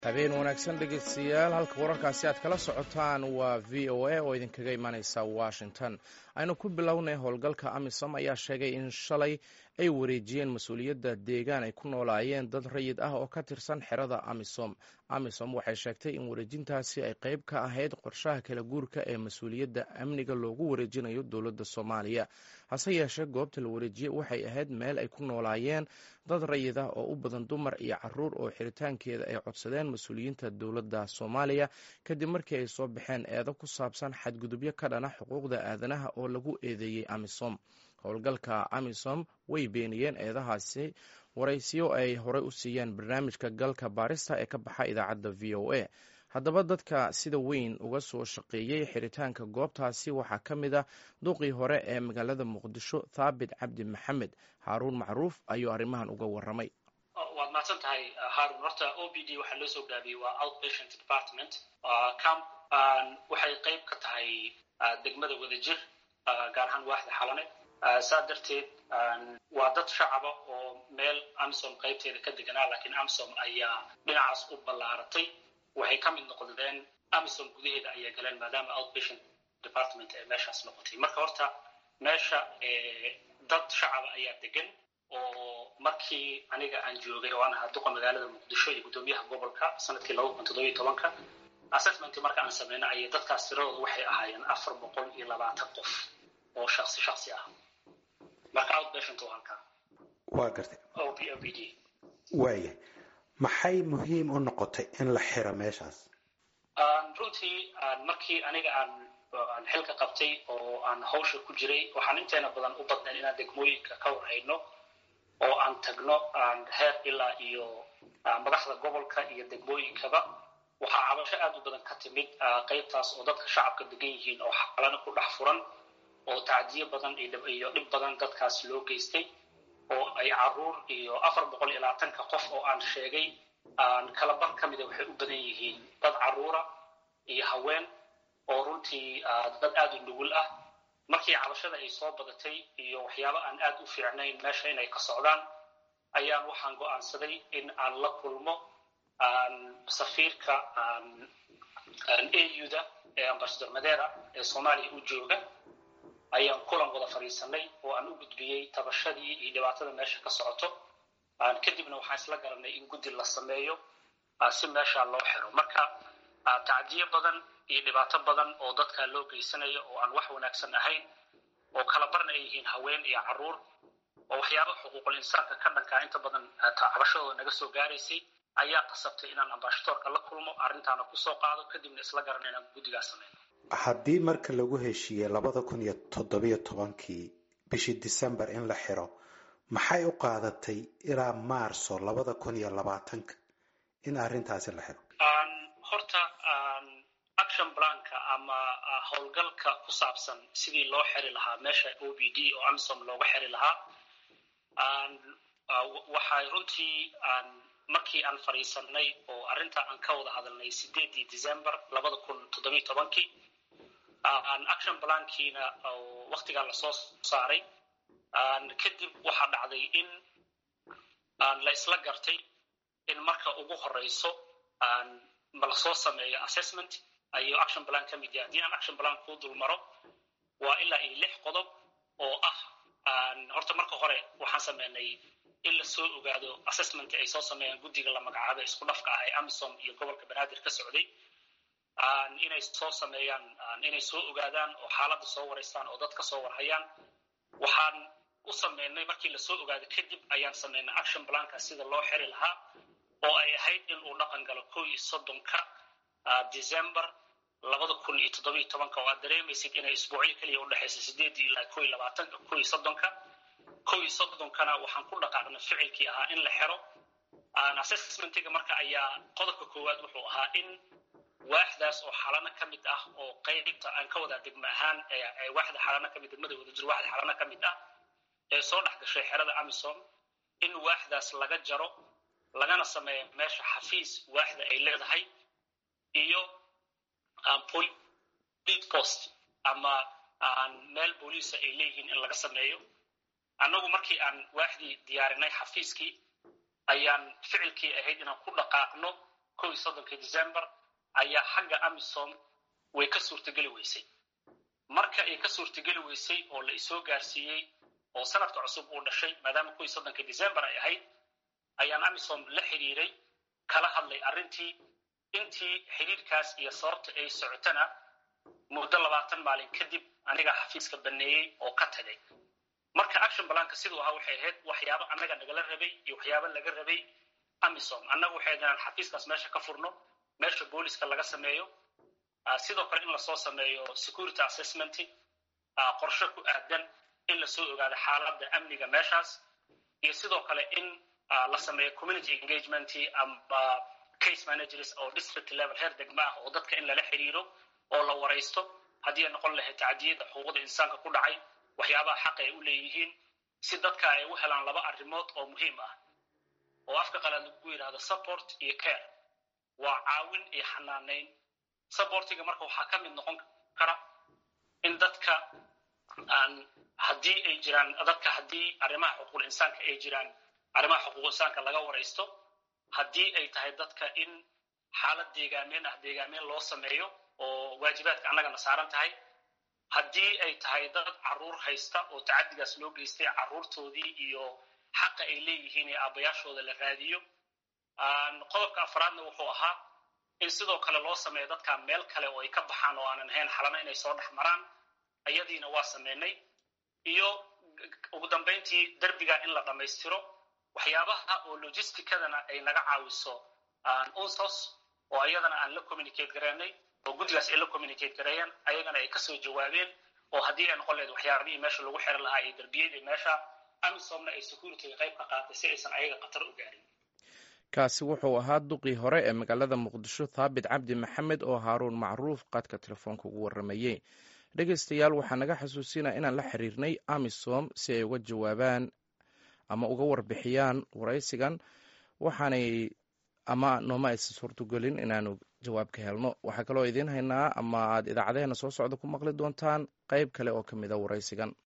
habeen wanaagsan dhegeystayaal halka wararkaasi aad kala socotaan waa v o a oo idinkaga imaaneysa washington aynu ku bilownay howlgalka amisom ayaa sheegay in shalay ay wareejiyeen mas-uuliyadda deegaan ay ku noolaayeen dad rayid ah oo ka tirsan xerada amisom amisom waxay sheegtay in wareejintaasi ay qeyb ka ahayd qorshaha kala guurka ee mas-uuliyadda amniga loogu wareejinayo dowladda soomaaliya hase yeeshee goobta la wareejiyey waxay ahayd meel ay ku noolaayeen dad rayid ah oo u badan dumar iyo caruur oo xiritaankeeda ay codsadeen mas-uuliyiinta dowladda soomaaliya kadib markii ay soo baxeen eedo ku saabsan xadgudubyo ka dhana xuquuqda aadanaha oo lagu eedeeyey amisom howlgalka amisom way beeniyeen eedahaasi waraysiyo ay horey u siiyeen barnaamijka galka baarista ee ka baxa idaacadda v o a haddaba dadka sida weyn uga soo shaqeeyey xiritaanka goobtaasi waxaa ka mid ah duqii hore ee magaalada muqdisho thaabit cabdi maxamed haaruun macruuf ayuu arrimahan uga waramay waad mahadsan tahay haarun horta o b d waxaa loo soo gaabiyey waa outpatient department camp waxay qeyb ka tahay degmada wadajir gaar ahaan waaxda xalane saa darteed waa dad shacaba oo meel amsom qaybteeda ka deganaa laakiin amsom ayaa dhinacaas u ballaaratay waxay ka mid noqdeen amsom gudaheeda ayay galeen maadaama outpatient department ee meeshaas noqotay marka horta meesha dad shacaba ayaa degan oo markii aniga aan joogay oo aan ahaa duqa magaalada muqdisho iyo guddoomiyaha gobolka sanadkii laba kun toddobiyo tobanka assessment marka aan sameyna ayay dadkaas tiradooda waxay ahaayeen afar boqol iyo labaatan qof oo shaksi shaksi ah marka outpatient waa halkaa waa gartay o b o b d waaya maxay muhiim u noqotay in la xiro meeshaas runtii markii aniga aan aan xilka qabtay oo aan hawsha ku jiray waxaan inteena badan u badnayn inaan degmooyinka ka warhayno oo aan tagno heer ilaa iyo madaxda gobolka iyo degmooyinkaba waxaa cabasho aad u badan ka timid qaybtaas oo dadka shacabka degan yihiin oo xalana ku dhex furan oo tacdiyo badan iyo dhib badan dadkaas loo geystay oo ay caruur iyo afar boqol iyo labaatanka qof oo aan sheegay kala bar ka mida waxay u badan yihiin dad caruura iyo haween oo runtii dad aad u nugul ah markii cabashada ay soo badatay iyo waxyaabo aan aad u fiicnayn meesha inay ka socdaan ayaan waxaan go'aansaday in aan la kulmo safiirka auda ee ambasador madera ee soomaaliya u jooga ayaan kulan wada fadhiisanay oo aan u gudbiyey tabashadii iyo dhibaatada meesha ka socoto kadibna waxaan isla garanay in guddi la sameeyo si meesha loo xiro marka tacdiyo badan iyo dhibaato badan oo dadka loo geysanayo oo aan wax wanaagsan ahayn oo kala barna ay yihiin haween iyo caruur oo waxyaaba xuquuqul insaanka ka dhankaa inta badan cabashadooda naga soo gaaraysay ayaa qasabtay inaan ambasadorka la kulmo arrintaana kusoo qaado kadibna isla garana inaan guddigaa sameyno haddii marka lagu heshiiyey labada kun iyo toddobiyo tobankii bishii december in la xiro maxay u qaadatay ilaa maarso labada kun iyo labaatanka in arrintaasi la xiro horta action planka ama howlgalka ku saabsan sidii loo xiri lahaa meesha o b d oo amsom looga xiri lahaa waxay runtii markii aan fadhiisanay oo arrinta aan ka wada hadalnay sideedii december labada kun toddobiyo tobankii action plankiina waktigaa lasoo saaray kadib waxaa dhacday in la isla gartay in marka ugu horeyso ma lasoo sameeyo assessment ayuu action plan ka mid yahay haddii aan action plan kuu dul maro waa ilaa iyo lix qodob oo ah horta marka hore waxaan sameynay in lasoo ogaado assessment ay soo sameeyaan guddiga la magacaabay isku dhafka ah ee amisom iyo gobolka banaadir ka socday inay soo sameeyaan inay soo ogaadaan oo xaaladda soo wareystaan oo dad ka soo warhayaan waxaan u sameynay markii lasoo ogaado kadib ayaan sameynay action planka sida loo xiri lahaa oo ay ahayd in uu dhaqan galo kow iyo soddonka december labada kun iyo toddobiyo tobanka oo aad dareemaysid inay isbuucyo keliya udhexaysa sideedii ilaa kow iyo labaatanka kow iyo soddonka kow iyo soddonkana waxaan ku dhaqaaqnay ficilkii ahaa in la xiro assessmentiga marka ayaa qodobka koowaad wuxuu ahaa in waaxdaas oo xalano ka mid ah oo qaybta aan ka wadaa degmo ahaan waaxda xalano kamid degmada wadajir waaxda xalano ka mid ah ee soo dhex gashay xerada amisom in waaxdaas laga jaro lagana sameeyo meesha xafiis waaxda ay leedahay iyo police post ama meel booliisa ay leeyihiin in laga sameeyo annagu markii aan waaxdii diyaarinay xafiiskii ayaan ficilkii ahayd inaan ku dhaqaaqno kow iyo soddonkii december ayaa xagga amisom way ka suurtageli weysay marka ay ka suurtageli weysay oo la isoo gaarsiiyey oo sanadka cusub uu dhashay maadaama kow iyo soddonkii december ay ahayd ayaan amisom la xidhiiray kala hadlay arrintii intii xidhiirkaas iyo sababta ay socotana muddo labaatan maalin kadib aniga xafiiska baneeyey oo ka tagay marka action balanka siduu ahaa waxay ahayd waxyaabo annaga nagala rabay iyo waxyaabo laga rabay amisom annaga waxay ahayd inaan xafiiskaas meesha ka furno meesha booliska laga sameeyo sidoo kale in lasoo sameeyo security assessment qorshe ku aadan in lasoo ogaado xaaladda amniga meeshaas iyo sidoo kale in la sameeyo community engagement ama case managers oo district level heer degma ah oo dadka in lala xiriiro oo la waraysto haddii ay noqon lahayd tacdiyada xuquuqda insaanka ku dhacay waxyaabaha xaqa ay u leeyihiin si dadka ay u helaan laba arrimood oo muhiim ah oo afka qalaad lagu yidhahdo support iyo care waa caawin iyo xanaanayn supportiga marka waxaa ka mid noqon kara in dadka aan haddii ay jiraan dadka haddii arrimaha xuquuqul insaanka ay jiraan arrimaha xuquuq insaanka laga waraysto haddii ay tahay dadka in xaalad deegaameen ah deegaameen loo sameeyo oo waajibaadka annagana saaran tahay haddii ay tahay dad caruur haysta oo tacadigaas loo geystay caruurtoodii iyo xaqa ay leeyihiin ee aabbayaashooda la raadiyo qodobka afraadna wuxuu ahaa in sidoo kale loo sameeyo dadka meel kale oo ay ka baxaan oo aanan ahayn xalana inay soo dhex maraan ayadiina waa sameynay iyo ugu dambayntii derbiga in la dhammaystiro waxyaabaha oo logisticadana ay naga caawiso unsos oo ayadana aan la communicate gareynay oo guddigaas ay la communicate gareeyeen ayagana ay kasoo jawaabeen oo haddii ay noqon lahayd waxyaabihii meesha lagu xiran lahaa iyo derbiyadii meesha amisomna ay securityga qayb ka qaatay si aysan ayaga khatar u gaarin kaasi wuxuu ahaa duqii hore ee magaalada muqdisho thaabit cabdi maxamed oo haaruun macruuf qaadka telefoonka ugu warramayey dhegaystayaal waxaa naga xasuusinaa inaan la xiriirnay amisom si ay uga jawaabaan ama uga warbixiyaan waraysigan waxaanay ama nooma aysan suurtogelin inaanu jawaab ka helno waxaa kaloo idiin haynaa ama aad idaacadeheena soo socda ku maqli doontaan qayb kale oo ka mid a waraysigan